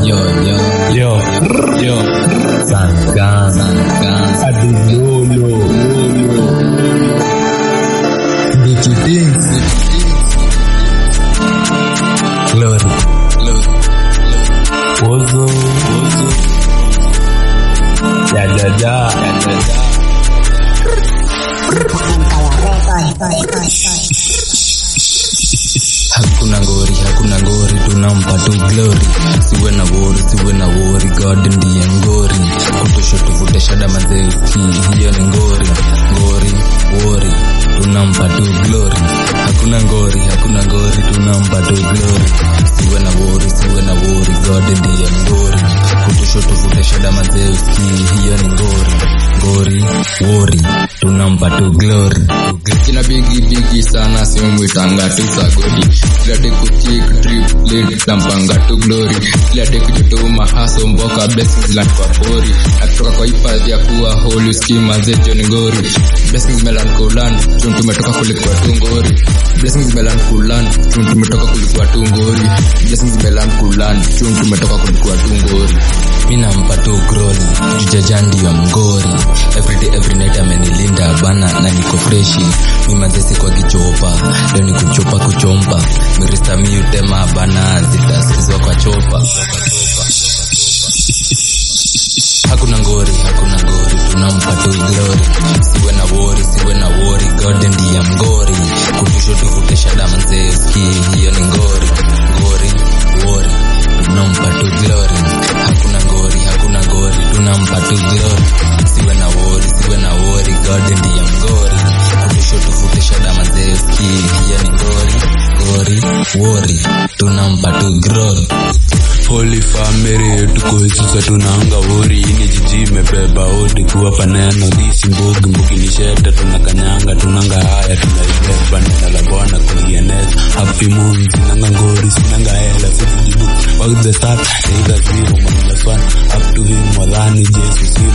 Yo, yo, Yo, yo, Sankan, Sankan, Adilolo, Bichi Dings, Glory, Glory, Ozo, Ozo, Ya Ja Ja, Ya Ja Ja. Hakuna ngori, hakuna ngori, tunampa tu glory. Siwe na wori, siwe na wori, God ndiye ngori. Kutosho tuvute shada mazeki, hiyo ni ngori. Ngori, wori, tunampa tu glory. Hakuna ngori, hakuna ngori, tunampa tu glory. Siwe na wori, siwe na wori, God ndiye ngori. Kutosho tuvute shada mazeki, hiyo ni ngori. Ngori, wori, tunampa tu glory. kina bigi bigi sana simwitanga tu sagodi kila teku chick trip late tampanga tu glory kila teku joto mahaso mboka blessings land kwa pori atoka kwa hifadhi ya kuwa holy schema zejo ni ngori blessings melan kulan chun tumetoka kulikuwa tu ngori blessings melan kulan chun tumetoka kulikuwa tu ngori blessings melan kulan chun tumetoka kulikuwa tu ngori mi nampa tu groli jujaja ndiyo mgori everyday every night amenilinda bana na niko freshi mimazesi kwa kichopa leo ni kuchopa kuchompa mirista miutema bana zitasikizwa kwa chopa hakuna ngori hakuna ngori tunampa tu glory siwe na wori siwe na wori god ndiye mgori kutusho tuvute shada manzeski hiyo ni ngori ngori wori tunampa tu glory hakuna ngori hakuna ngori tunampa tu glory siwe na wori siwe na wori god ndiye mgori kutusho tuvute shada manzeski hiyo ni ngori ngori wori tunampa tu glory Holy family tuko sasa tunaanga wori ini jiji imebeba odi kuwapa neno disi mbugi mbugi ni sheta tunakanyanga tunanga haya tunaibeba neno la bwana kulieneza happy moon sinanga ngori sinanga hela sisi jibu Fuck the start either zero minus one up to him wadhani jesu si